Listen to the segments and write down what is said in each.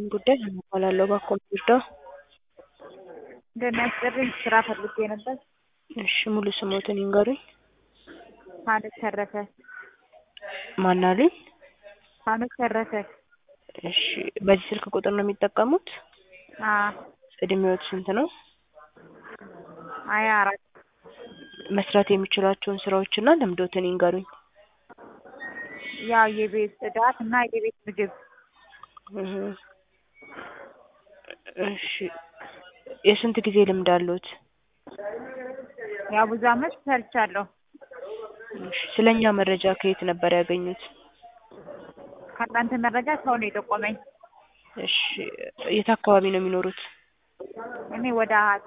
ጉዳይ እባላለሁ ባኮ ይርዳው። እንደሚያስጠርኝ ስራ ፈልጌ ነበር። እሺ ሙሉ ስሞትን ይንገሩኝ። ሀኖክ ተረፈ። ማን አሉኝ? ሀኖክ ተረፈ። እሺ በዚህ ስልክ ቁጥር ነው የሚጠቀሙት? አዎ እድሜዎት ስንት ነው? ሀያ አራት መስራት የሚችሏቸውን ስራዎችና ልምዶትን ይንገሩኝ። ያው የቤት ጽዳት እና የቤት ምግብ እህ እሺ የስንት ጊዜ ልምድ አለዎት? ያው ብዙ አመት ሰርቻለሁ። እሺ ስለኛ መረጃ ከየት ነበር ያገኙት? ከእናንተ መረጃ ሰው ነው የጠቆመኝ። እሺ የት አካባቢ ነው የሚኖሩት? እኔ ወደ አሀት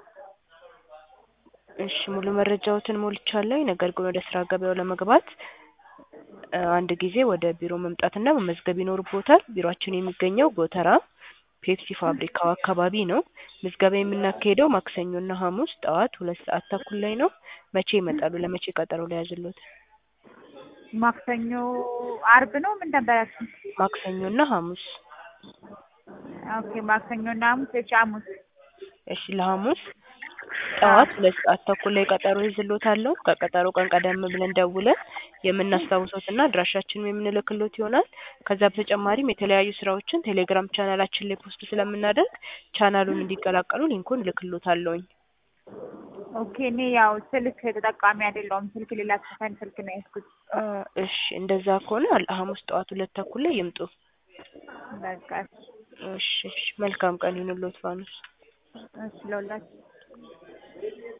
እሺ ሙሉ መረጃዎትን ሞልቻለሁ። ነገር ግን ወደ ስራ ገበያው ለመግባት እ አንድ ጊዜ ወደ ቢሮ መምጣትና መመዝገብ ይኖርብዎታል። ቢሮአችን የሚገኘው ጎተራ ፔፕሲ ፋብሪካው አካባቢ ነው። ምዝገባ የምናካሂደው ማክሰኞና ሐሙስ ጠዋት ሁለት ሰዓት ተኩል ላይ ነው። መቼ ይመጣሉ? ለመቼ ቀጠሮ ልያዝልዎት? ማክሰኞ አርብ ነው ምን ነበር ያልሽኝ? ማክሰኞና ሐሙስ ኦኬ ማክሰኞና ሐሙስ እሺ ሐሙስ እሺ ለሐሙስ ጠዋት ሁለት ሰዓት ተኩል ላይ ቀጠሮ ይዝልዎታለሁ። ከቀጠሮ ቀን ቀደም ብለን ደውለን የምናስታውሶትና አድራሻችንን የምንልክልዎት ይሆናል። ከዛ በተጨማሪም የተለያዩ ስራዎችን ቴሌግራም ቻናላችን ላይ ፖስት ስለምናደርግ ቻናሉን እንዲቀላቀሉ ሊንኩን እልክልዎታለሁኝ። ኦኬ እኔ ያው ስልክ ተጠቃሚ አይደለሁም። ስልክ ሌላ ሰፈን ስልክ ነው የያዝኩት። አ እሺ እንደዛ ከሆነ ሐሙስ ጠዋት ሁለት ተኩል ላይ ይምጡ። በቃ እሺ እሺ መልካም ቀን ይሁንልዎት ፋኖስ። እሺ ለሁላችሁ